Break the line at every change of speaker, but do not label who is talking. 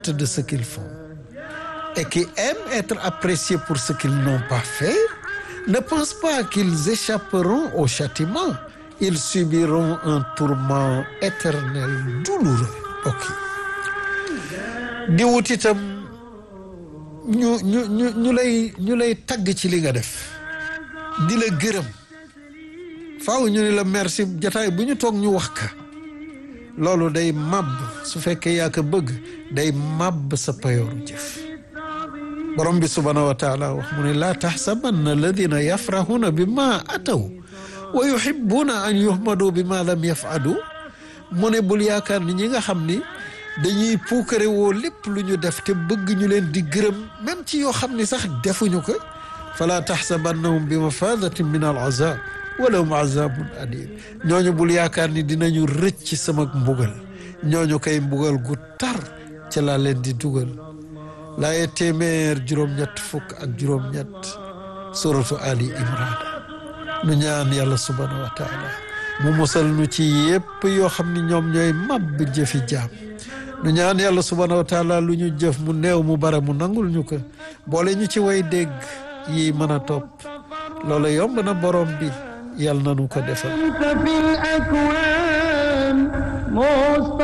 de ce qu'ils font et qui aiment être appréciés pour ce qu'ils n'ont pas fait ne pensent pas qu'ils échapperont au châtiment ils subiront un tourment éternel douloureux ok di wut itam ñu ñu ñu ñu lay ñu lay tagg ci li nga def di la gërëm faaw ñu ne la merci jataay bu ñu toog ñu wax ka loolu day màbb su fekkee yaa ko bëgg day màbb sa payooru jëf borom bi subhaanahu wa taala wax mu ne laa taxsabanna alladina yafrahuna bi ma ataw wa yuhibuuna an yuhmadu bi ma lam yafalu mu ne bul yaakaar ni ñi nga xam ni dañuy puukare woo lépp lu ñu def te bëgg ñu leen di gërëm même ci yoo xam ni sax defuñu ko fala taxsabannahum bi mafadatin min al azab walahum azabun alim ñooñu bul yaakaar ni dinañu rëcc ci sama mbugal ñooñu kay mbugal gu tar ca laa leen di dugal laaye téeméer juróom-ñett fukk ak juróom-ñett suratu ali imran nu ñaan yàlla subhanahu wa taala mu musal nu ci yépp yoo xam ni ñoom ñooy màbb jëfi jaam nu ñaan yàlla subhanahu wa taala lu ñu jëf mu néew mu bare mu nangul ñu ko boole ñu ci way dégg yi mën a topp loolu yomb na borom bi yàlla na nu ko defal